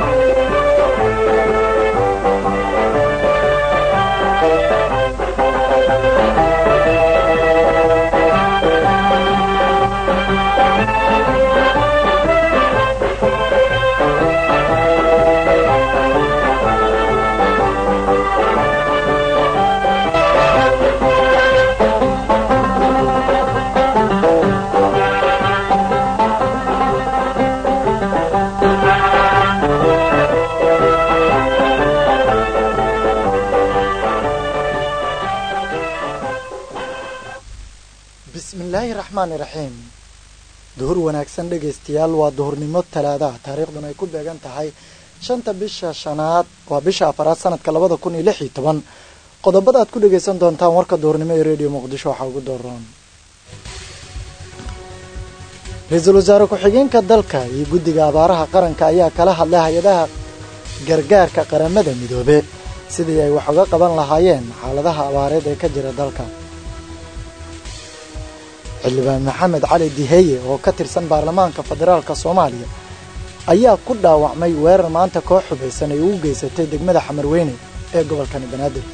bismillaahi raxmaani raxiim duhur wanaagsan dhegaystayaal waa duhurnimo talaadaha taariikhduna ay ku beegan tahay shanta bisha shanaad waa bisha afaraad sanadka labada kun iyo lix iyo toban qodobada aad ku dhagaysan doontaan warka duhurnimo ee rediyo muqdisho waxaa ugu dooran ra-iisul wasaare ku-xigeenka dalka iyo guddiga abaaraha qaranka ayaa kala hadlay hay-adaha gargaarka qaramada midoobe sidii ay wax uga qaban lahaayeen xaaladaha abaareed ee ka jira dalka xildhibaan maxamed cali diheye oo ka tirsan baarlamaanka federaalka soomaaliya ayaa ku dhaawacmay weerar maanta koox xubaysan ay ugu geysatay degmada xamarweyne ee gobolkani banaadir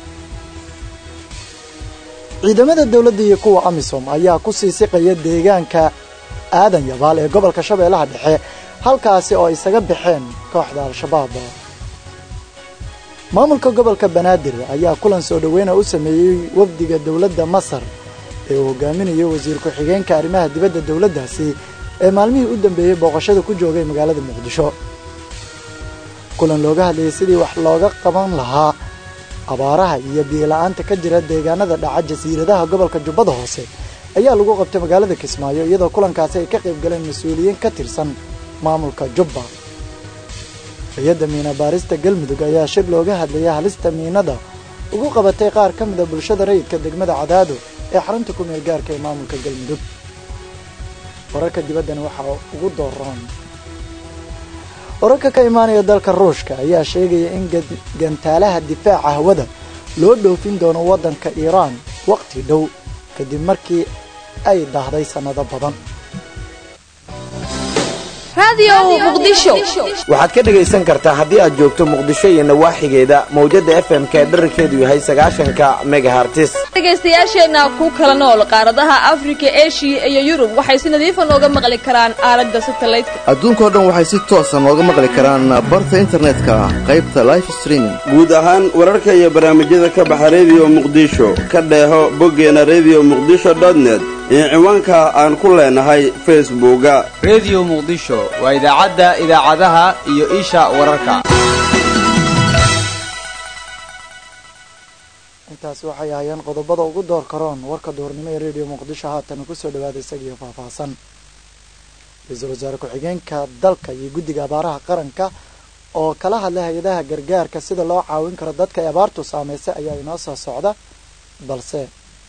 ciidamada dowladda iyo kuwa amisom ayaa ku sii siqaya deegaanka aadan yabaal ee gobolka shabeellaha dhexe halkaasi oo isaga baxeen kooxda al-shabaab maamulka gobolka banaadir ayaa kulan soo dhoweyna u sameeyey wafdiga dowladda masar ee uu hogaaminayo wasiir ku-xigeenka arrimaha dibadda dowladdaasi ee maalmihii u dambeeyey booqashada ku joogay magaalada muqdisho kulan looga hadlayay sidii wax looga qaban lahaa abaaraha iyo biyola-aanta ka jira deegaanada dhaca jasiiradaha gobolka jubbada hoose ayaa lagu qabtay magaalada kismaayo iyadoo kulankaasi ay ka qayb galeen mas-uuliyiin ka tirsan maamulka jubba hay-adda miina baarista galmudug ayaa shir looga hadlayay halista miinada ugu qabatay qaar ka mida bulshada rayidka degmada cadaado ee xarunta ku meel gaarka ee maamulka galmudug wararka dibaddana waxaa ugu dooroon wararka ka imaanaya dalka ruushka ayaa sheegaya in gantaalaha difaaca hawada loo dhoofin doono waddanka iiraan waqti dhow kadib markii ay dahday sannado badan waxaad ka dhegaysan kartaa haddii aad joogto muqdisho iyo nawaaxigeeda mawjadda f m ka dherarkeedu yahay sagaashanka megahartis dhegaystayaasheenna ku kala nool qaaradaha afrika eshiya iyo yurub waxay si nadiifa nooga maqli karaan aalada satalaydka adduunkao dhan waxay si toosa nooga maqli karaan barta internetka qaybta life streaming guud ahaan wararka iyo barnaamijyada ka baxa rediyo muqdisho ka dheeho boggeena rediyo muqdisho dotnet iyo ciwaanka aan ku leenahay facebooka rediyo muqdisho waa idaacadda idaacadaha iyo isha wararka intaasi waxay ahaayeen qodobada ugu door karoon warka duhurnimo ee rediyo muqdisho haatan kusoo dhawaada isagiiyo faahfaahsan ra-iisul wasaare ku-xigeenka dalka iyo guddiga abaaraha qaranka oo kala hadlay hay-adaha gargaarka sida loo caawin karo dadka ay abaartu saameysay ayaa inoo soo socda balse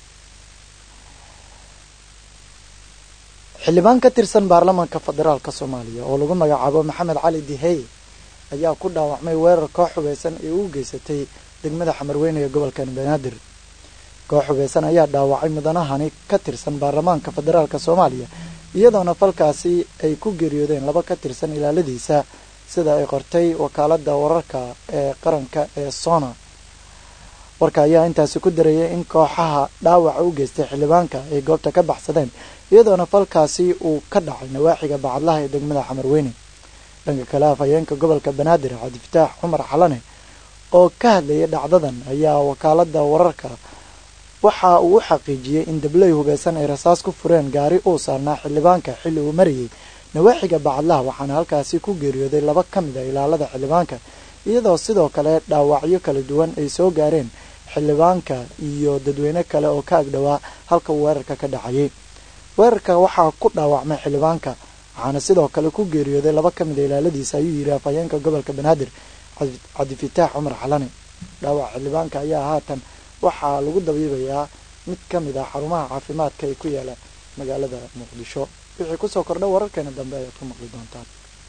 xildhibaan ka tirsan baarlamaanka federaalka soomaaliya oo lagu magacaabo maxamed cali diheye ayaa ku dhaawacmay weerar koox xubeysan ee ugu geysatay degmada xamarweyne ee gobolkan banaadir koox xubeysan ayaa dhaawacay mudanahani ka tirsan baarlamaanka federaalka soomaaliya iyadoona falkaasi ay ku geeriyoodeen laba ka tirsan ilaaladiisa sida ay qortay wakaalada wararka ee qaranka ee sona warka ayaa intaasi ku dareeyay in kooxaha dhaawaca u geystay xildhibaanka ay goobta ka baxsadeen iyadoona falkaasi uu ka dhacay nawaaxiga bacadlaha ee degmada xamarweyne dhanka kale afhayeenka gobolka banaadir cabdifataax cumar xalane oo ka hadlayay dhacdadan ayaa wakaalada wararka waxa uu u xaqiijiyey in dabley hubeysan ay rasaas ku fureen gaari uu saarnaa xildhibaanka xilli uu marayay nawaaxiga bacadlaha waxaana halkaasi ku geeriyooday laba ka mid a ilaalada xildhibaanka iyadoo sidoo kale dhaawacyo kala duwan ay soo gaareen xildhibaanka iyo dadweyne kale oo ka agdhowaa halka uu weerarka ka dhacayay weerarka waxaa ku dhaawacmay xildhibaanka waxaana sidoo kale ku geeriyooday laba ka mid a ilaaladiisa ayuu yidhi afhayeenka gobolka banaadir cabdifataax cumar xalane dhaawac xildhibaanka ayaa haatan waxaa lagu dabiibayaa mid ka mid ah xarumaha caafimaadka ee ku yaala magaalada muqdisho wixii kusoo kordha wararkeena dambe ayaad ku maqli doontaan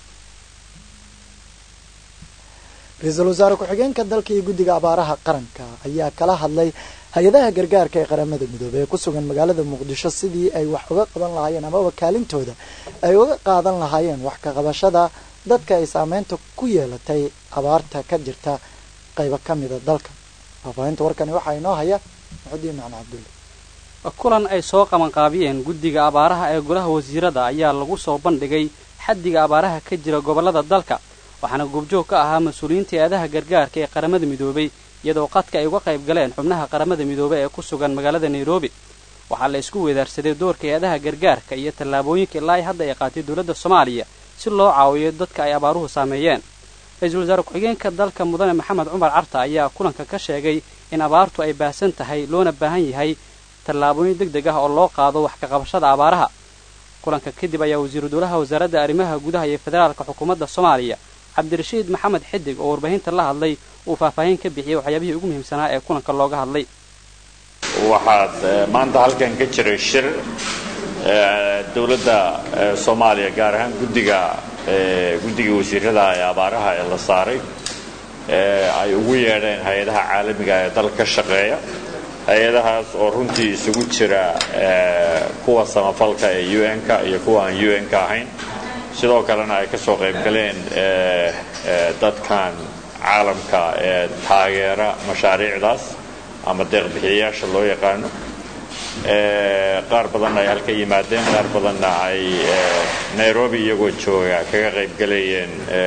ra-iisul wasaare ku-xigeenka dalka iyo guddiga abaaraha qaranka ayaa kala hadlay hay-adaha gargaarka ee qaramada midoobey ee ku sugan magaalada muqdisho sidii ay wax uga qaban lahaayeen amaba kaalintooda ay uga qaadan lahaayeen wax ka qabashada dadka ay saameynta ku yeelatay abaarta ka jirta qaybo ka mida dalka faahfaahinta warkani waxaa inoo haya maxudiin macna cabdulle kulan ay soo qabanqaabiyeen guddiga abaaraha ee golaha wasiirada ayaa lagu soo bandhigay xaddiga abaaraha ka jira gobollada dalka waxaana goobjoog ka ahaa mas-uuliyiinta eedaha gargaarka ee qaramada midoobay iyadoo qadka ay uga qayb galeen xubnaha qaramada midoobey ee ku sugan magaalada nairobi waxaa la isku weedaarsaday doorka eedaha gargaarka iyo tallaabooyinka ilaa ay hadda ay qaatay dowladda soomaaliya si loo caawiyo dadka ay abaaruhu saameeyeen ra-iisul wasaare ku-xigeenka dalka mudane maxamed cumar carta ayaa kulanka ka sheegay in abaartu ay baahsan tahay loona baahan yahay tallaabooyin deg deg ah oo loo qaado wax ka qabashada abaaraha kulanka kadib ayaa wasiiru dowlaha wasaaradda arrimaha gudaha iyo federaalka xukuumadda soomaaliya cabdirashiid maxamed xidig oo warbaahinta la hadlay uu faahfaahin ka bixiyey waxyaabihii ugu muhiimsanaa ee kulanka looga hadlay waxaad maanta halkan ka jiray shir dowladda soomaaliya gaar ahaan guddiga guddiga wasiirada ee abaaraha ee la saaray ay ugu yeedheen hay-adaha caalamiga ee dalka ka shaqeeya hay-adahaas oo runtii isugu jira kuwa samafalka ee u n-ka iyo kuwa aan u n-ka ahayn sidoo kalena ay ka soo qayb galeen dadkan caalamka ee taageera mashaariicdaas ama deeqbixiyayaasha loo yaqaano qaar badanna ay halka yimaadeen qaar badanna ay nairobi iyagoo jooga kaga qayb galayeen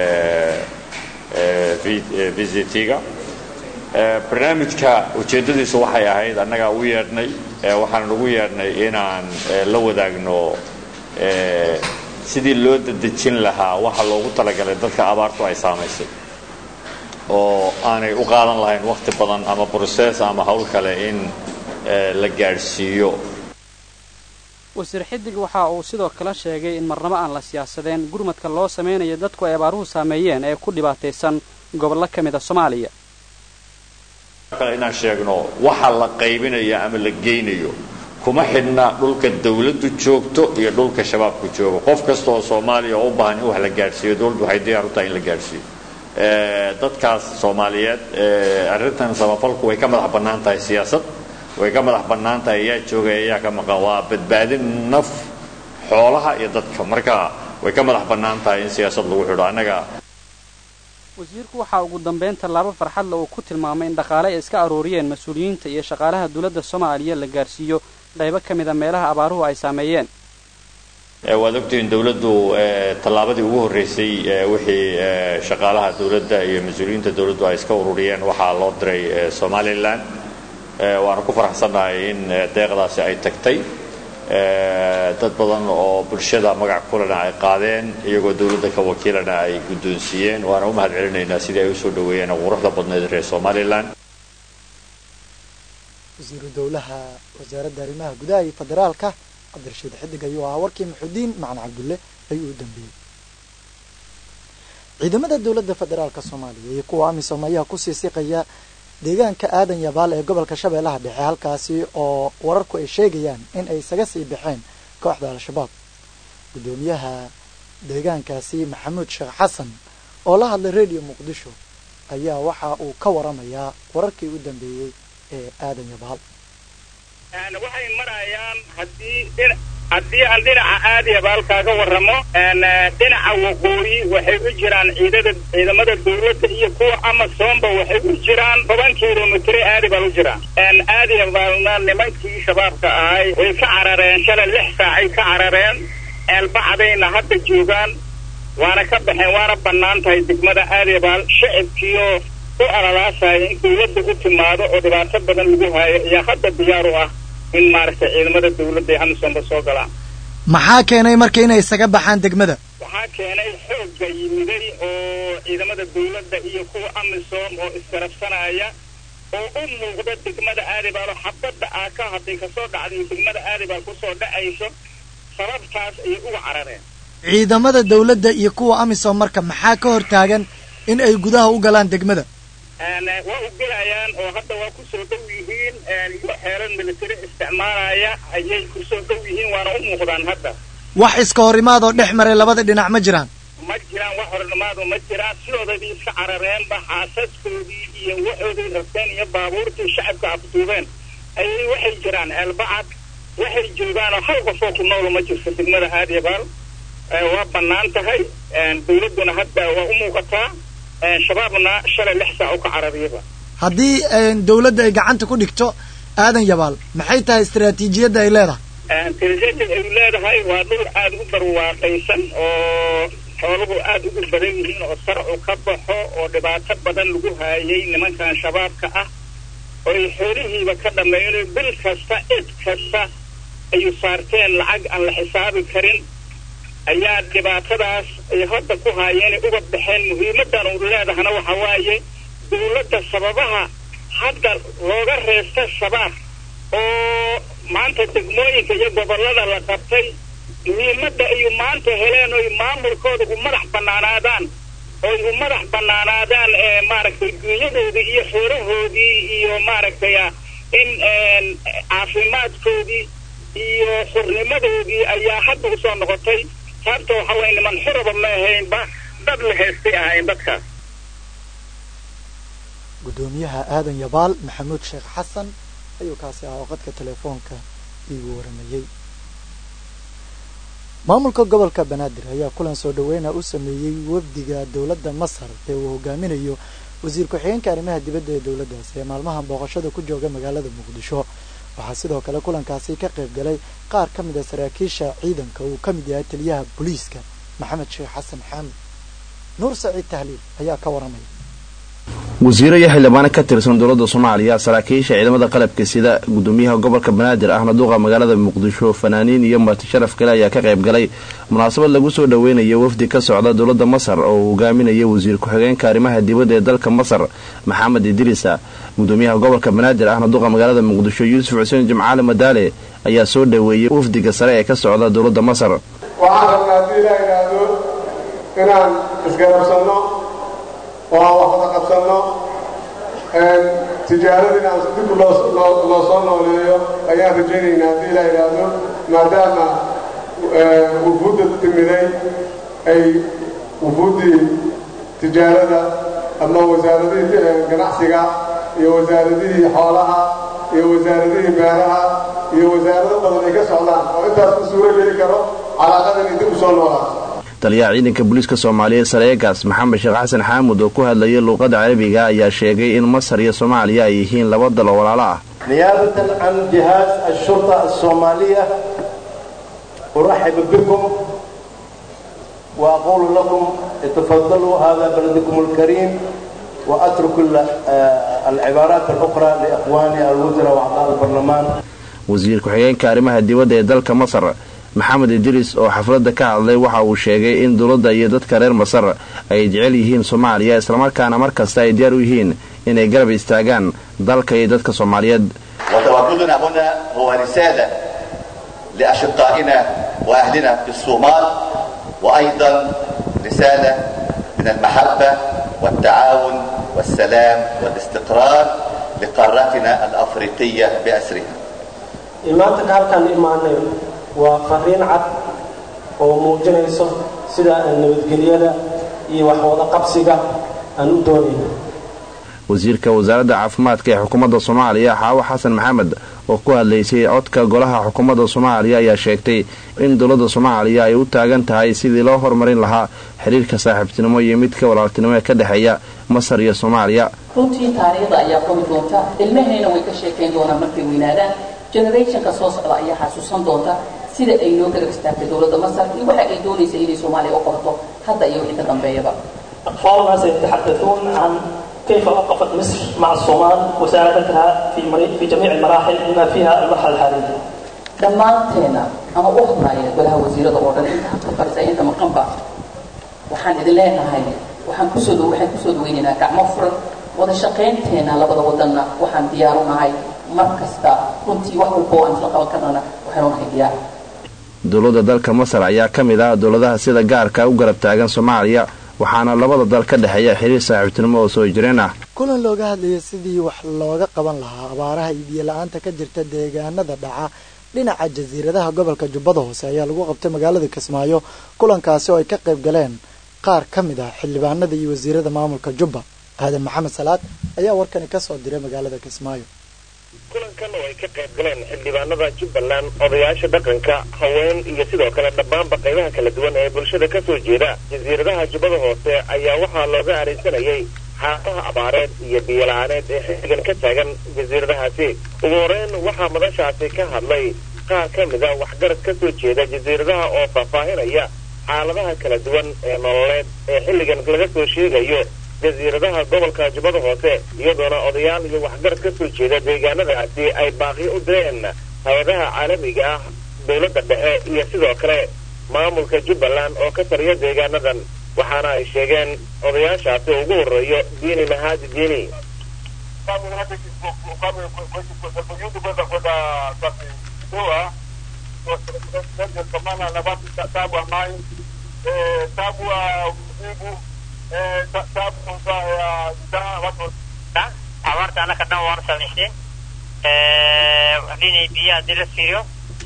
visitiga barnaamijka ujeeddadiisu waxay ahayd annagaa u yeedhnay waxaan ugu yeedhnay inaan la wadaagno sidii loo dadejin lahaa waxa loogu talagalay dadka abaartu ay saamaysay oo aanay u qaadan lahayn wakhti badan ama broses ama hawl kale in la gaadhsiiyo wasiir xidig waxa uu sidoo kale sheegay in marnabo aan la siyaasadeen gurmadka loo samaynayo dadku ay abaaruhu saameeyeen ee ku dhibaataysan gobollo ka mid a soomaaliya inaan sheegno waxa la qaybinayo ama la geynayo kuma xidhna dhulka dawladdu joogto iyo dhulka shabaabku joogo qof kasta oo soomaaliya oo u baahan in wax la gaadhsiiyo dowladdu waxay diyaar u tahay in la gaadhsiiyo dadkaas soomaaliyeed arrintan samafalku way ka madax bannaan tahay siyaasad way ka madax bannaan tahay ayaa joogay ayaa ka maqan waa badbaadin naf xoolaha iyo dadka marka way ka madax bannaan tahay in siyaasad lagu xidho annaga wasiirku waxaa ugu dambayn tallaabo farxadle uu ku tilmaamay in dhaqaale ay iska arooriyeen mas-uuliyiinta iyo shaqaalaha dowladda soomaaliya la gaarsiiyo qaybo ka mid a meelaha abaaruhu ay saameeyeen waad ogtihiin dowladdu tallaabadii ugu horreysay wixii shaqaalaha dowladda iyo mas-uuliyiinta dowladdu ay iska ururiyeen waxaa loo diray somalilan waana ku faraxsannahay in deeqdaasi ay tagtay dad badan oo bulshada magac kulena ay qaadeen iyagoo dowladda ka wakiilana ay guddoonsiiyeen waana u mahad celinaynaa sidii ay usoo dhaweeyeen quruxda badneed reer somalilan wasiiru dowlaha wasaaradda arrimaha gudaha iyo federaalka cabdirashiid xidig ayuu ahaa warkii maxudiin macna cabdulle ayuu u dambeeyey ciidamada dowladda federaalka soomaaliya iyo kuwa amisom ayaa kusii siqaya deegaanka aadan yabaal ee gobolka shabeellaha dhexe halkaasi oo wararku ay sheegayaan in ay isaga sii baxeen kooxda al-shabaab guddoomiyaha deegaankaasi maxamuud sheekh xasan oo la hadlay radio muqdisho ayaa waxa uu ka waramayaa wararkii u dambeeyey ee aadan yabaal waxay marayaan haddii haddii aan dhinaca aadyabaal kaaga warramo dhinaca waqooyi waxay u jiraan ciidada ciidamada dawladda iyo kuwa amasoomba waxay u jiraan toban kilomitr aadibaal u jiraan aadiyabaalna nimankii shabaabka ahay way ka carareen shalay lix saacay ka carareen eelbacdayna hadda joogaan waana ka baxeen waana bannaan tahay degmada aadyabaal shacibkiioo u alalaasaya in dawladda u timaado oo dhibaato badan lagu haayo ayaa hadda diyaar u ah in maaragtay ciidamada dawladda ee amisomba soo galaan maxaa keenay marka inay isaga baxaan degmada waxaa keenay xoogga yimiday oo ciidamada dawladda iyo kuwa amisom oo iskarabsanaya oo u muuqda degmada aadibaal oo xabadda aa ka hadday kasoo dhacday degmada aadibaal kusoo dhacayso sababtaas ayay uga carareen ciidamada dawladda iyo kuwa amisom marka maxaa ka hor taagan in ay gudaha u galaan degmada waa u gelayaan oo hadda waa kusoo dhow yihiin iyo xeeran military isticmaalaya ayay kusoo dhow yihiin waana u muuqdaan hadda wax iska hor imaadoo dhex maray labada dhinac ma jiraan ma jiraan wax hornimaadu ma jiraan sidoodaydii iska carareenba xaasaskoodii iyo waxooday rabteen iyo baabuurtii shacabka afduubeen ayay waxay jiraan eelbacad waxay joogaan oo hal qofoo ku nool ma jirto degmada aadyabaal waa bannaan tahay dawladduna hadda waa u muuqataa shabaabna shalay lix saac u ka carariyaba haddii dawladda ay gacanta ku dhigto aadan yabaal maxay tahay istaraatiijiyadda ay leedahay tirajeedad ay leedahay waa dhul aada u barwaaqaysan oo xooluhu aada ugu badan yihiin oo sarcu ka baxo oo dhibaato badan lagu haayay nimankan shabaabka ah oy xoolihiiba ka dhammeeyeen bil kasta cid kasta ayu saarteen lacag aan la xisaabi karin ayaa dhibaatadaas ay hadda ku haayeen uga baxeen muhiimadan uu leedahana waxa waaye dawladda sababaha hadda looga reesta shabaab oo maanta degmooyinka iyo gobollada la qabtay muhiimadda ayu maanta heleen oy maamulkooda u madax bannaanaadaan oy u madax bannaanaadaan maaragtay dunyadoodii iyo xoolahoodii iyo maaragtay in caafimaadkoodii iyo xurnimadoodii ayaa hadda usoo noqotay sababta waxa weye niman xuraba ma ahaynba dad la heestay ahayn dadkaas guddoomiyaha aadan yabaal maxamuud sheekh xasan ayuu kaasi ahaa oo qadka telefoonka iigu waramayey maamulka gobolka banaadir ayaa kulan soo dhaweyna u sameeyey wafdiga dowladda masar ee uu hogaaminayo wasiir ku-xigeenka arrimaha dibadda ee dowladdaasi ee maalmahan booqashada ku jooga magaalada muqdisho waxaa sidoo kale kulankaasi ka qayb galay qaar ka mid a saraakiisha ciidanka uu ka mid yahay taliyaha booliiska maxamed sheekh xasan xaamid nuur saciid tahliil ayaa ka waramaya wasiiro iyo xildhibaano ka tirsan dowladda soomaaliya saraakiisha ciidamada qalabka sida gudoomiyaha gobolka banaadir ahna duqa magaalada muqdisho fanaaniin iyo marti sharaf kale ayaa ka qayb galay munaasabad lagu soo dhaweynayo wafdi ka socda dowladda masar oo uu hogaaminayo wasiir ku-xigeenka arrimaha dibadda ee dalka masar maxamed idriisa gudoomiyaha gobolka banaadir ahna duqa magaalada muqdisho yuusuf xuseen jimcaale madaale ayaa soo dhaweeyey wafdiga sare ee ka socda dowladda masar waxaan rabnaa haddii ilaa idhaahdo inaan isgarabsanno oo aan wax wada qabsanno tijaaradina aan dib loo soo nooleeyo ayaan rajaynaynaa haddii ilaa idhaahdo maadaama wufuudda timiday ay wufuuddii tijaarada ama wasaaradihii ganacsiga iyo wasaaradihii xoolaha iyo wasaaradihii beeraha iyo wasaarado badan ay ka socdaan oo intaas ku suuro geli karo calaaqadan ay dib u soo noolaato taliyaha ciidanka booliiska soomaaliyeed sareegaas maxamed sheekh xasan xaamud oo ku hadlayay luuqadda carabiga ayaa sheegay in masar iyo soomaaliya ay yihiin laba dal oo walaalo ah نيابة عن جهاز الشرطة الصومالية أرحب بكم وأقول لكم تفضلوا هذا بلدكم الكريم وأترك العبارات الأخرى لإخواني الوزراء وأعضاء البرلمان wasiir ku-xigeenka arrimaha dibadda ee dalka masar maxamed idriis oo xafladda ka hadlay waxa uu sheegay in dowladda iyo dadka reer masar ay jecel yihiin soomaaliya islamarkaana mar kasta ay diyaar u yihiin inay garab istaagaan dalka iyo dadka soomaaliyeed وتواجدنا هنا هو رسالة لأشقائنا وأهلنا في الصومال وأيضا رسالة من المحبة والتعاون والسلام والاستقرار لقارتنا الأفريقية بأسرها imaantanka halkaan imaanay waa fariin cad oo muujinayso sida nabadgelyada iyo waxwada qabsiga aan u doonayno wasiirka wasaaradda caafimaadka ee xukuumadda soomaaliya xaawo xasan maxamed oo ku hadlaysay codka golaha xukuumadda soomaaliya ayaa sheegtay in dowladda soomaaliya ay u taagan tahay sidii loo horumarin lahaa xiriirka saaxiibtinimo iyo midka walaaltinimo ee ka dhexeeya masar iyo soomaaliya runtii taariikhda ayaa qori doonta ilmahayna way ka sheekayn doonaan markay weynaadaan generationka soo socda ayaa xasuusan doonta sida ay noo garab istaagtay dowladda masar iyo waxa ay doonaysa inay soomaaliya u qorto hadda iyo wixii ka dambeeyaba أطفالنا سيتحدثون عن كيف وقفت مصر مع الصومال وساعدتها في مري- في جميع المراحل بما فيها المرحلة الحالية. dhammaanteena ama u hadlaaya golaha wasiirada oo dhan inta habka farisa inta maqanba waxaan idin leenahay waxaan kusoo dhow waxaan kusoo dhaweynaynaa gacmo furan wada shaqaynteena labada wadanna waxaan diyaar u nahay mar kasta runtii wax walba oo aan isla qaban karnana waxaanu nahay diyaar dowladda dalka masar ayaa ka mid ah dowladaha sida gaarka u garab taagan soomaaliya waxaana labada dal ka dhexeeya xiriir saaxiibtinimo oo soo jireen ah kulan looga hadlayay sidii wax looga qaban lahaa abaaraha iyo biyo la-aanta ka jirta deegaanada dhaca dhinaca jasiiradaha gobolka jubbada hoose ayaa lagu qabtay magaalada kismaayo kulankaasi oo ay ka qayb galeen qaar ka mid ah xildhibaanada iyo wasiirada maamulka jubba aadan maxamed salaad ayaa warkani ka soo diray magaalada kismaayo kulankan oo ay ka qayb galeen xildhibaanada jubbaland odayaasha dhaqanka haween iyo sidoo kale dhammaanba qaybaha kala duwan ee bulshada ka soo jeeda jasiiradaha jubbada hoose ayaa waxaa looga araysanayay xaaladaha abaareed iyo biyola-aaneed ee xilligan ka taagan jasiiradahaasi ugu horeyn waxaa madashaasi ka hadlay qaar ka mid a waxgarad ka soo jeeda jasiiradaha oo faahfaahinaya xaaladaha kala duwan ee nololeed ee xilligan laga soo sheegayo jasiiradaha gobolka jubbada hoose iyadoona odayaal iyo waxgarad ka soo jeeda deegaanadaasi ay baaqi u direen hay-adaha caalamiga ah dowladda dhexe iyo sidoo kale maamulka jubbaland oo ka taliya deegaanadan waxaana ay sheegeen odayaashaasi ugu horeeyo diini mahaadi diini abaarta anaka dhan waana samaysteen dhinay biyaha hadii la fiiriyo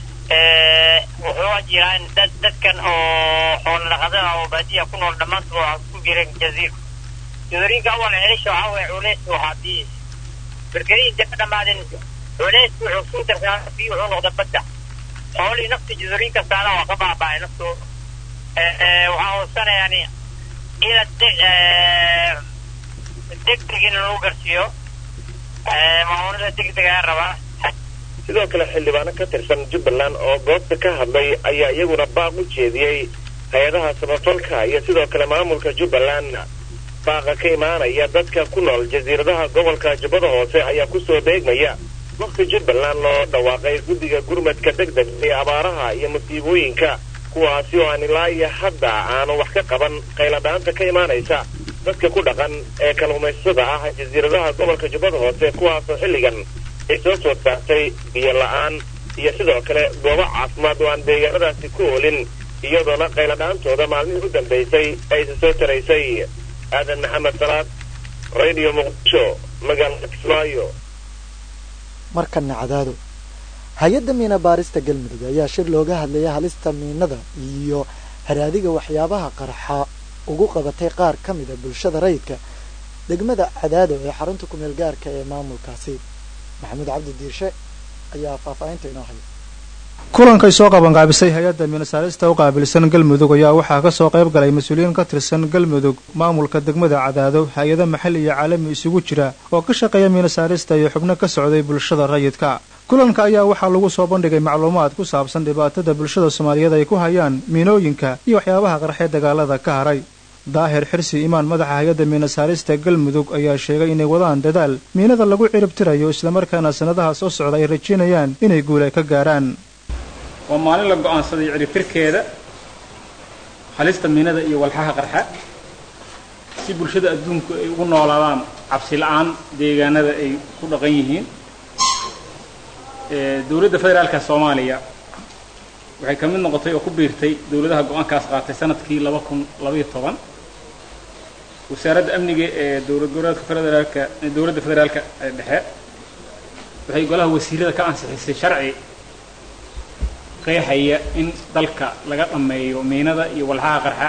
wuxuu jiraan dad dadkan oo xoolo dhaqatada oo baadiya ku nool dhammaantood waxaa ku jira jaziir jazoorinka awal celisha waxaa waye culeys waxaa biyi berkerihi inta ka dhammaadeen culeys wuxuu suu darsaa biyo wuxuu noqda badda xoolihii nafta jazoorinka saana waa ka baaba'ay naftooda waxaa hoosanayaan ila degdeg in lagu garsiiyo maamulada degdegaa rabaa sidoo kale xildhibaano ka tirsan jubbaland oo goobta ka hadlay ayaa iyaguna baaq u jeediyey hay-adaha samafalka iyo sidoo kale maamulka jubbaland baaqa ka imaanaya dadka ku nool jasiiradaha gobolka jubbada hoose ayaa kusoo beegmaya waqti jubbaland loo dhawaaqay guddiga gurmadka degdeg ee abaaraha iyo musiibooyinka kuwaasi oo aan ilaa iyo hadda aanu wax ka qaban qayladhaanta ka imaanaysa dadka ku dhaqan ee kalluumaystada ah jasiiradaha gobolka jubbada hoose kuwaasoo xilligan ay soo soo saartay biyo la-aan iyo sidoo kale goobo caafimaad oo aan deegaanadaasi ku oolin iyadoona qayladhaantooda maalmihii u dambaysay aysa soo taraysay aadan maxamed salaad radio muqdisho magaalada kismaayo markana cadaado hay-adda miina baarista galmudug ayaa shir looga hadlayay halista miinada iyo haraadiga waxyaabaha qarxa ugu qabatay qaar ka mida bulshada rayidka degmada cadaado ee xarunta kumeel gaarka ee maamulkaasi maxamuud cabdi diirshe ayaa faahfaahinta inoo haya kulankay soo qabanqaabisay hay-adda miinasaarista u qaabilsan galmudug ayaa waxaa ka soo qayb galay mas-uuliyiin ka tirsan galmudug maamulka degmada cadaado hay-ado maxalli iyo caalami isugu jira oo ka shaqeeya miinasaarista iyo xubno ka socday bulshada rayidka kulanka ayaa waxaa lagu soo bandhigay macluumaad ku saabsan dhibaatada bulshada soomaaliyeed ay ku hayaan miinooyinka iyo waxyaabaha qarxee dagaalada ka haray daahir xirsi imaan madaxa hay-adda miinasaarista galmudug ayaa sheegay inay wadaan dadaal miinada lagu ciribtirayo islamarkaana sannadaha soo socda ay rajaynayaan inay guula ka gaaraan waa maalin la go'aansaday ciribtirkeeda halista miinada iyo walxaha qarxa si bulshada adduunku ay ugu noolaadaan cabsi la-aan deegaanada ay ku dhaqan yihiin dowladda federaalka soomaaliya waxay ka mid noqotay oo ku biirtay dowladaha go-aankaas qaatay sanadkii laba kun labaiyo toban wasaaradda amniga ee dowlad goboleedka federaalka dowladda federaalka ee dhexe waxay golaha wasiirada ka ansixisay sharci qeexaya in dalka laga dhammeeyo miinada iyo walxaha qarxa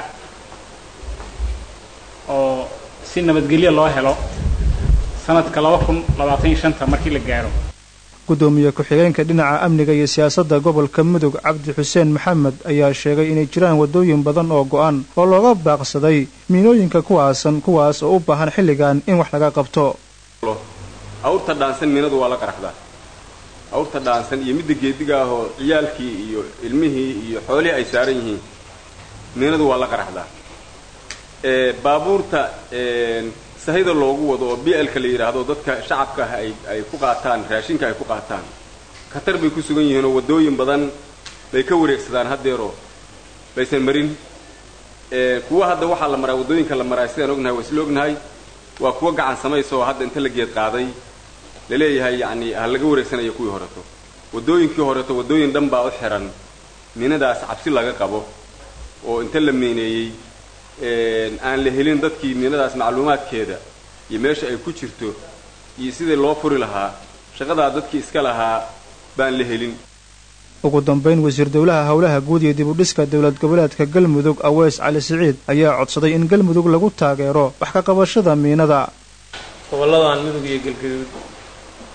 oo si nabadgelyo loo helo sanadka laba kun labaatan iyo shanta markii la gaaro gudoomiye ku-xigeenka dhinaca amniga iyo siyaasadda gobolka mudug cabdi xuseen maxamed ayaa sheegay inay jiraan waddooyin badan oo go'an oo looga baaqsaday miinooyinka kuwaasan kuwaas oo u baahan xilligan in wax laga qabto awrta dhaansan miinadu waa la qaraxdaa awrta dhaansan iyo midda geediga ahoo ciyaalkii iyo ilmihii iyo xoolihii ay saaran yihiin miinadu waa la qaraxdaa baabuurta sahayda loogu wado oo b lka la yidhaahdo dadka shacabka ah ay ay ku qaataan raashinka ay ku qaataan khatar bay ku sugan yihiinoo waddooyin badan bay ka wareegsadaan haddeeroo baysan marin kuwa hadda waxaa la maraa waddooyinka la maraa sidaan ognahay waa isla ognahay waa kuwa gacan samaysa oo hadda inta la geed qaaday laleeyahay yacni ha laga wareegsanayo kuwii horeto waddooyinkii horeto waddooyin dhan baa u xiran miinadaas cabsi laga qabo oo inta la miineeyey aan la helin dadkii miinadaas macluumaadkeeda iyo meesha ay ku jirto iyo sidii loo furi lahaa shaqadaa dadkii iska lahaa baan la helin ugu dambayn wasiir dowlaha howlaha guud iyo dib u dhiska dowlad goboleedka galmudug aweys cali siciid ayaa codsaday in galmudug lagu taageero wax ka qabashada miinada gobolladan mudug iyo galgaduud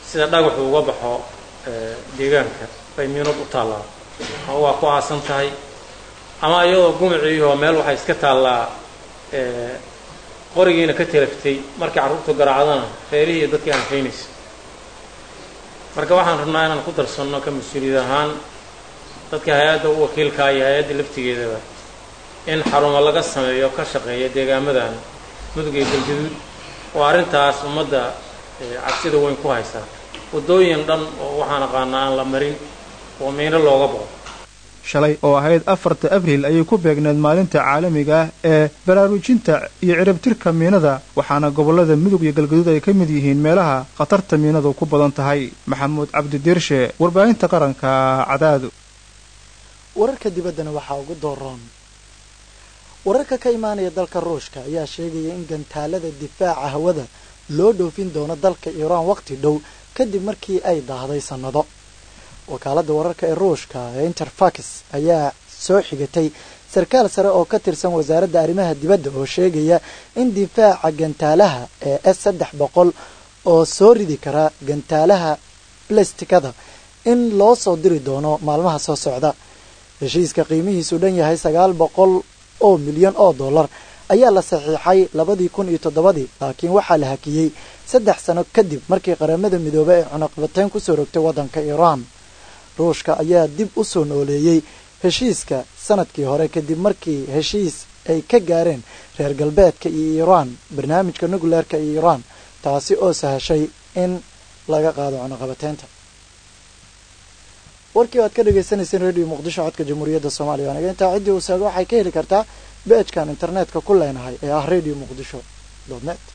sida dhagaxu uga baxo deegaanka bay miinad u taallaa ama waa ku aasan tahay ama iyadoo gumaciioo meel waxay iska taallaa qorigiina ka telaftay markii carruurtu garaacdana reerihii iyo dadkii anfaynaysa marka waxaan rabnaa inaan ku darsanno ka mas-uuliyad ahaan dadka hay-adda u wakiilkaa iyo hay-adda laftigeedaba in xarumo laga sameeyo ka shaqeeya deegaamadan mudug iyo galgaduud oo arrintaas ummadda cabsida weyn ku haysa waddooyin dhan oo waxaan aqaanaa aan la marin oo miino looga boqo shalay oo ahayd afarta abriil ayay ku beegneed maalinta caalamiga ah ee baraarujinta iyo ciribtirka miinada waxaana gobollada mudug iyo galgaduud ay ka mid yihiin meelaha khatarta miinadu ku badan tahay maxamuud cabdi diirshe warbaahinta qaranka cadaadu wararka dibaddana waxaa ugu dooroon wararka ka imaanaya dalka ruushka ayaa sheegaya in gantaalada difaaca hawada loo dhoofin doono dalka iiraan waqti dhow kadib markii ay daahday sannado wakaaladda wararka ee ruushka ee interfax ayaa soo xigatay sarkaal sare oo ka tirsan wasaaradda arrimaha dibadda oo sheegaya in difaaca gantaalaha ee s saddex boqol oo soo ridi kara gantaalaha blastikada in loo soo diri doono maalmaha soo socda heshiiska qiimihiisu dhan yahay sagaal boqol oo milyan oo dollar ayaa la saxiixay labadii kun iyo toddobadii laakiin waxaa la hakiyey saddex sano kadib markii qaramada midoobey ay cunaqbateyn kusoo rogtay waddanka iiraan ruushka ayaa dib u soo nooleeyey heshiiska sanadkii hore kadib markii heshiis ay ka gaareen reer galbeedka iyo iiraan barnaamijka nucleerka iyo iiraan taasi oo sahashay in laga qaado cunaqabateynta warkii aad ka dhagaysanayseen radio muqdisho codka jamhuuriyadda soomaaliya aniga intaa ciddii uu saago waxay ka heli kartaa beejkan internetka ku leenahay ee ah radio muqdisho net